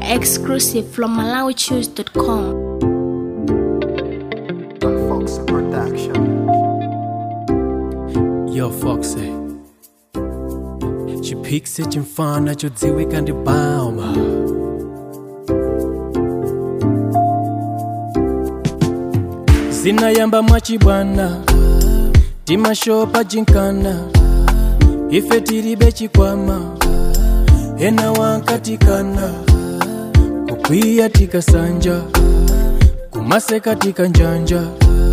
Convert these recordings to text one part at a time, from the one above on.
Exclusive from MalawiChoose.com. Fox Production. Yo Foxy chipikisi chimfana chodziwika ndi bauma zinayamba mwachibwana timashopa jinkana ife tilibe chikwama ena wankatikana kukwiya tikasanja kumaseka tikanjanja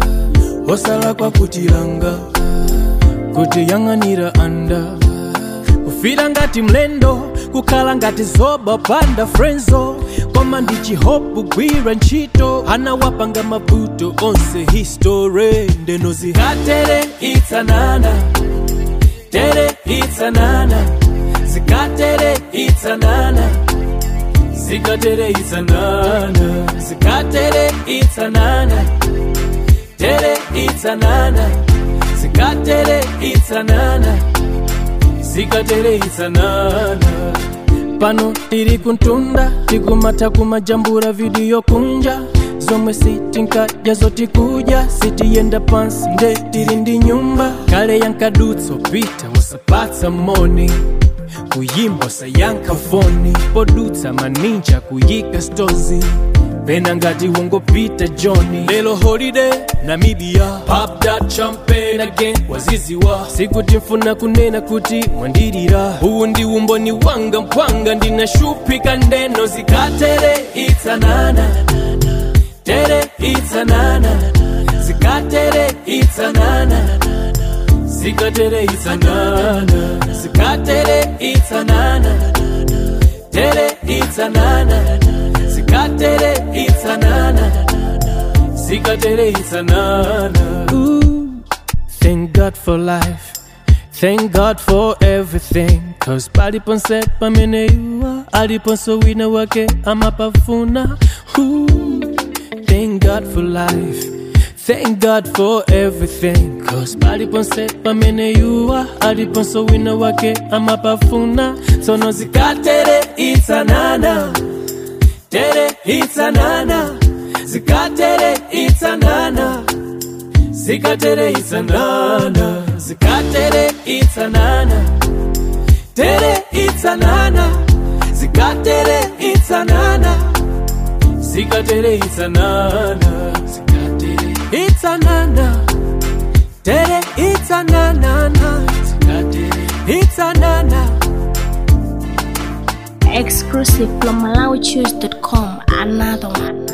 osala kwa kutilanga kutiyang'anira anda kufira ngati mlendo kukhala ngati zoba panda frenzo koma ndi chihopu gwira ntchito anawapanga mavuto onse history ndeno zikatere itsanana tere itsanana zikatere itsanana zikatere itsanana zikatere itsanana tere itsanana zikatere itsanana zikatere itsanana pano tiri kuntunda tikumata kumajambura vidiyo kunja zomwe sitinkadya zotikuja sitiyenda pansi nde tiri ndi nyumba kale yankadutso pita wasapatsa moni kuyimba sayankha foni podutsa maninja kuyika stozi pena ngati wongopita johni lelo holiday namibia pop that champagne again waziziwa sikuti mfuna kunena kuti mwandilira uwu ndi umboni wanga mpwanga ndinashupika ndeno zikatere itsanana tere itsanana zikatere itsanana zikatere itsanana zikatere itsanana tere itsanana zikatere itsanana zikatere itsanana Ooh, thank god for life thank god for everything cause paliponse pamene iwa aliponso wina wake amapafuna Ooh, thank god for life Thank God for everything Cause paliponse pamene yuwa aliponso wina wake amapafuna tsono zikatere itsanana tere itsanana zikatere itsanana zikatere itsanana zikatere itsanana tere itsanana zikatere itsanana zikatere itsanana zikatere itsanana tere itsanana zikatere itsanana Exclusive from MalawiChoose.com. Another one.